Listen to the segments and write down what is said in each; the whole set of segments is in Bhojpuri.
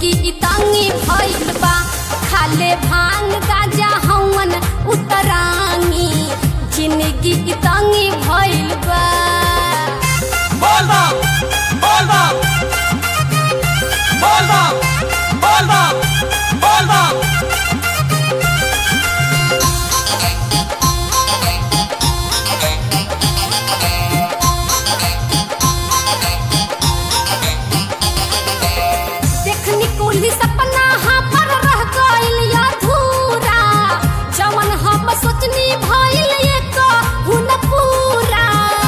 जिंदगी इतनी भइल बा खाले भांग गाजा हवन उतरांगी जिंदगी इतनी भइल बा बोल बम बोल बम बोल बम बोल बम बोल बम देखनी कुली सपना हमर रह गइल अधूरा जवन हम सोचनी भइल एक हुन पूरा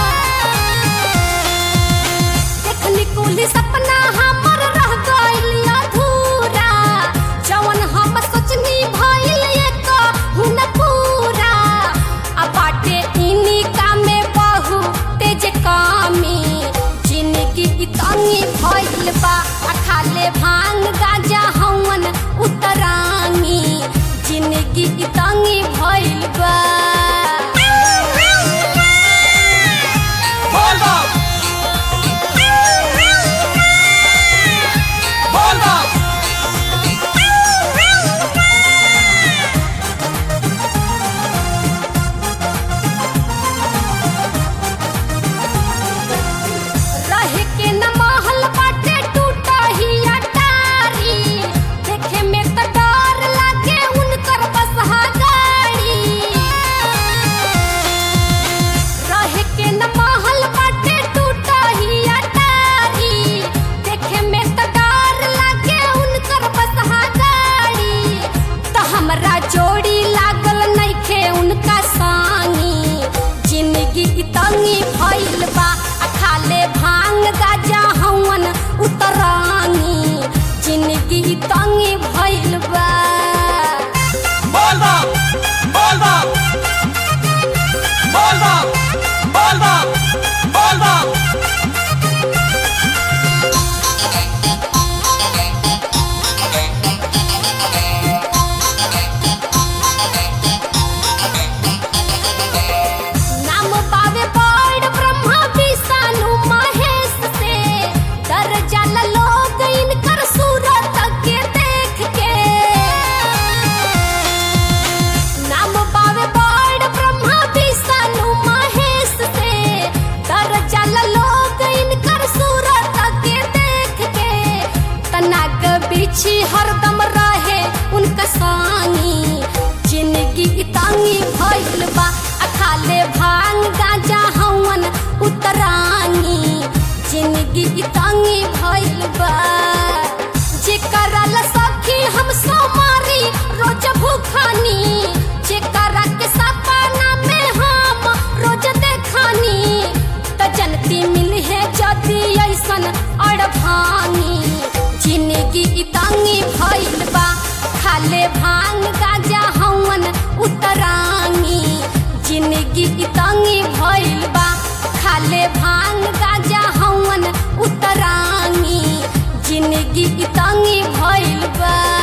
देखनी कुली सपना हमर रह गइल अधूरा जवन हम सोचनी भइल एक हुन पूरा आ बाटे इनी कामे बहु तेज कामी जिंदगी इतनी भइल बा आ खाले भांग गाजा हवन उतरांगी जिंदगी इतनी भइल बा बोल बम बोल बम रहे के न महल बाटे टूटा ही अटारी देखे में त डर लागे उनकर बसहा गाड़ी रहे के न महल बाटे टूटा ही अटारी देखे में त डर लागे उनकर बसहा गाड़ी त हमरा जोड़ी लागल नइखे उनका संगी जिंदगी इतनी भइल बा आ खाले भांग गाजा हवन उतरांगी जिंदगी इतनी भइल बा बोल बम बोल बम बोल बम बोल बम बोल बम नाम पावे बड़ ब्रह्मा विष्णु महेश से डर जाला लोग इनकर सूरत के देख के नाम पावे बड़ ब्रह्मा विष्णु महेश से डर जाला लोग इनकर सूरत के देख के तनाक बिछी हरदम रहे उनका सानी जिंदगी इतनी भइल बा आ खाले भांग गाजा हवन उतरांगी जिंदगी इतनी भइल बा जेकरा ला सखी हम सोमारी रोज भूखानी जेकरा के सपना में हम रोज देखानी त जनती मिली है जदी ऐसन अड़भांगी जिंदगी इतनी भइल बा खाले भांग गाजा हवन उतरांगी जिंदगी इतनी भइल बा खाले भांग गाजा हवन उतरांगी जिंदगी इतनी भइल बा